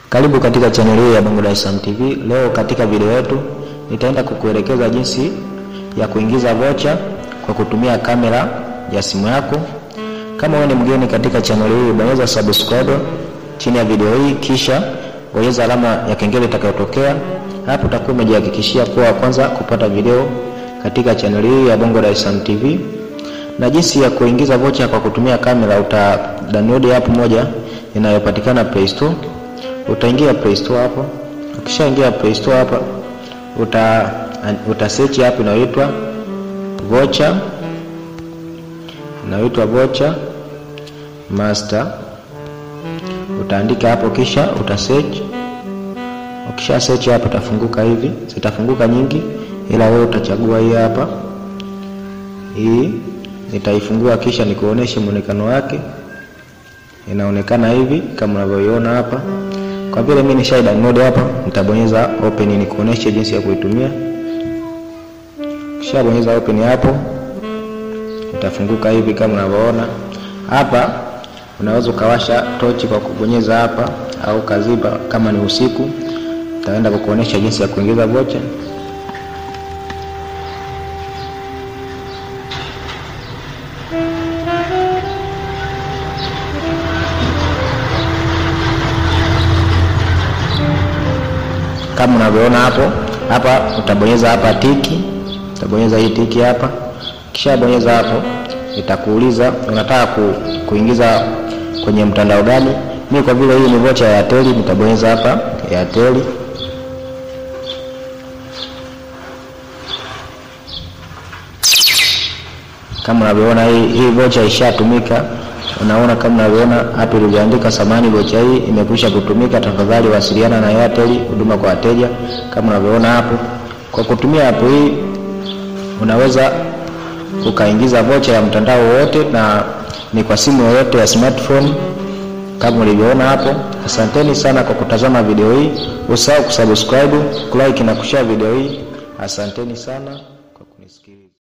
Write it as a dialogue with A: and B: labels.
A: Karibu katika chaneli hii ya Bongo Dar es Salaam TV. Leo katika video yetu nitaenda kukuelekeza jinsi ya kuingiza vocha kwa kutumia kamera ya simu yako. Kama wewe ni mgeni katika chaneli hii, bonyeza subscribe chini ya video hii, kisha bonyeza alama ya kengele itakayotokea hapo. Utakuwa umejihakikishia kuwa kwanza kupata video katika chaneli hii ya Bongo Dar es Salaam TV. Na jinsi ya kuingiza vocha kwa kutumia kamera, uta download app moja inayopatikana Play Store utaingia Play Store hapo. Ukishaingia Play Store hapa, uta uta search app inayoitwa Vocha, inayoitwa Vocha Master. Utaandika hapo, kisha uta search. Ukisha search hapo, itafunguka hivi, zitafunguka nyingi, ila wewe utachagua hii hapa. Hii nitaifungua, kisha nikuoneshe muonekano wake. Inaonekana hivi kama unavyoiona hapa. Kwa vile mimi nisha download hapa, nitabonyeza open nikuoneshe jinsi ya kuitumia. Kisha bonyeza open hapo, itafunguka hivi kama unavyoona hapa. Unaweza ukawasha tochi kwa kubonyeza hapa, au kaziba kama ni usiku. Nitaenda kukuonesha jinsi ya kuingiza vocha. Kama unavyoona hapo hapa, utabonyeza hapa tiki, utabonyeza hii tiki hapa. Kisha bonyeza hapo, itakuuliza unataka ku, kuingiza kwenye mtandao gani. Mimi kwa vile hii ni vocha ya Airtel, nitabonyeza hapa Airtel. Kama unavyoona hii, hii vocha ishatumika. Unaona kama unavyoona hapo ilivyoandika samani, vocha hii imekwisha kutumika. Tafadhali wasiliana na Airtel, huduma kwa wateja. Kama unavyoona hapo, kwa kutumia hapo hii unaweza ukaingiza vocha ya mtandao wote, na ni kwa simu yoyote ya smartphone kama ulivyoona hapo. Asanteni sana kwa kutazama video hii, usahau kusubscribe, kulike na kushare video hii. Asanteni sana.